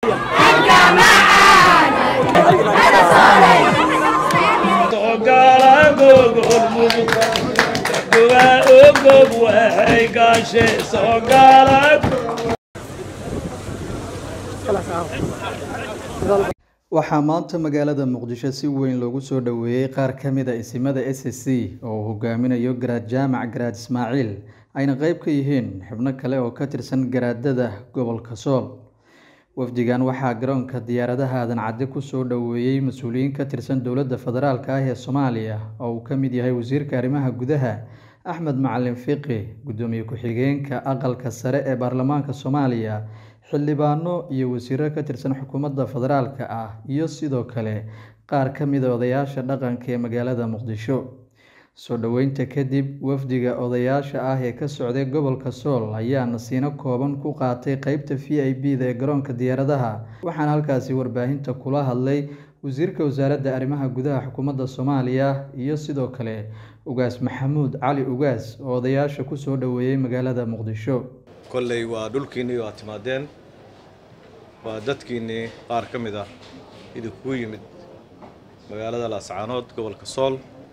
waxaa maanta magaalada muqdisho si weyn loogu soo dhoweeyey qaar ka mid a isimada s c oo uu hogaaminayo garaad jaamac garaad ismaaciil ayna qeyb ka yihiin xubno kale oo ka tirsan garaadada gobolka sool wafdigan waxaa garoonka diyaaradaha aadan cadde kusoo dhoweeyey mas-uuliyiin ka tirsan dowladda federaalk ah ee soomaaliya oo uu ka mid yahay wasiirka arrimaha gudaha axmed macalin fiqi guddoomiye ku-xigeenka aqalka sare ee baarlamaanka soomaaliya xildhibaano iyo wasiiro ka tirsan xukuumadda federaalka ah iyo sidoo kale qaar ka mida odayaasha dhaqanka ee magaalada muqdisho soo dhoweynta kadib wafdiga odayaasha ah ee ka socday gobolka sool ayaa nasiino kooban ku qaatay qeybta v i b da ee garoonka diyaaradaha waxaana halkaasi warbaahinta kula hadlay wasiirka wasaaradda arrimaha gudaha xukuumadda soomaaliya iyo sidoo kale ugaas maxamuud cali ugaas oo odayaasha kusoo dhoweeyey magaalada muqdisho kolley waa dhulkiinnii waa timaadeen waa dadkiinnii qaar ka mid ah idinkugu yimid magaalada laascaanood gobolka sool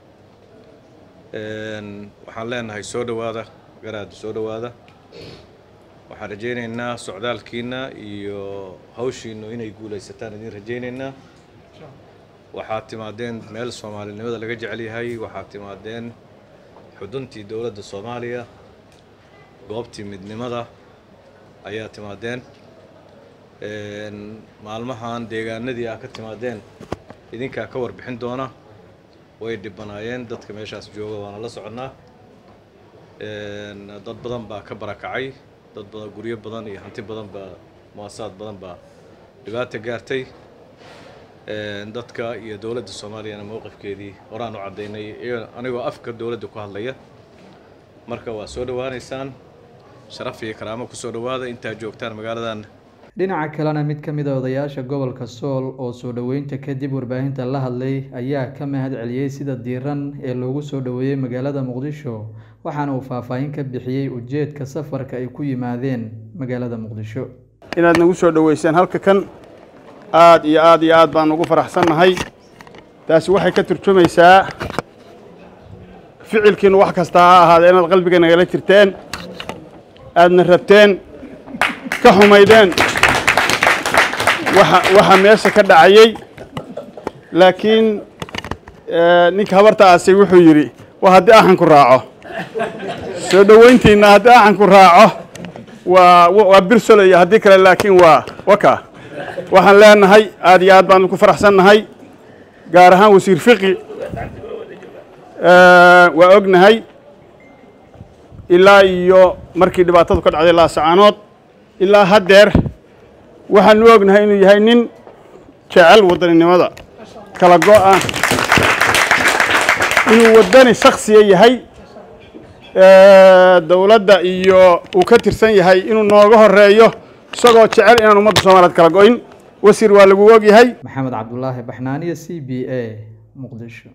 waxaan leenahay soo dhowaada garaada soo dhowaada waxaan rajaynaynaa socdaalkiinna iyo hawshiinnu inay guulaysataan idiin rajaynaynaa waxaad timaadeen meel soomaalinimada laga jecel yahay waxaad timaadeen xuduntii dowladda soomaaliya goobtii midnimada ayaa timaadeen maalmahan deegaanadii ah ka timaadeen idinkaa ka warbixin doona way dhibanaayeen dadka meeshaas jooga waana la soconnaa dad badan baa ka barakacay dad badan guryo badan iyo hanti badan baa muasasaad badan baa dhibaata gaartay dadka iyo dowladda soomaaliyana mowqifkeedii horaan u caddaynay anigoo afka dowladda ku hadlaya marka waa soo dhowaanaysaan sharaf iyo karaamo kusoo dhowaada intaad joogtaan magaaladan dhinaca kalena mid ka mid a odayaasha gobolka sool oo soo dhoweynta kadib warbaahinta la hadlay ayaa ka mahad celiyey sida diiran ee loogu soo dhoweeyey magaalada muqdisho waxaana uu faahfaahin ka bixiyey ujeedka safarka ay ku yimaadeen magaalada muqdisho inaad nagu soo dhoweyseen halka kan aad iyo aad iyo aad baan ugu faraxsannahay taasi waxay ka turjumaysaa ficilkiinu wax kasta ha ahaadee inaad qalbiga nagala jirteen aadna rabteen ka xumaydeen waxa waxa meesha ka dhacayey laakiin ninka habarta aasay wuxuu yidhi waa haddii axanku raaco soo dhoweyntiinna haddii axanku raaco waa waa birsolaya haddii kale laakiin waa waka waxaan leenahay aad iyo aad baan ku faraxsannahay gaar ahaan wasiir fiqi waa ognahay ilaa iyo markii dhibaatadu ka dhacday laasacaanood ilaa haddeer waxaanu ognahay inuu yahay nin jecel wadaninimada kala go-a inuu waddani shaksiya yahay dowladda iyo uu ka tirsan yahay inuu nooga horeeyo isagoo jecel inaan ummadda soomaaliyeed kala go-in wasiir waa lagu og yahay maxamed cabdulaahi baxnaaniyo c b a muqdisho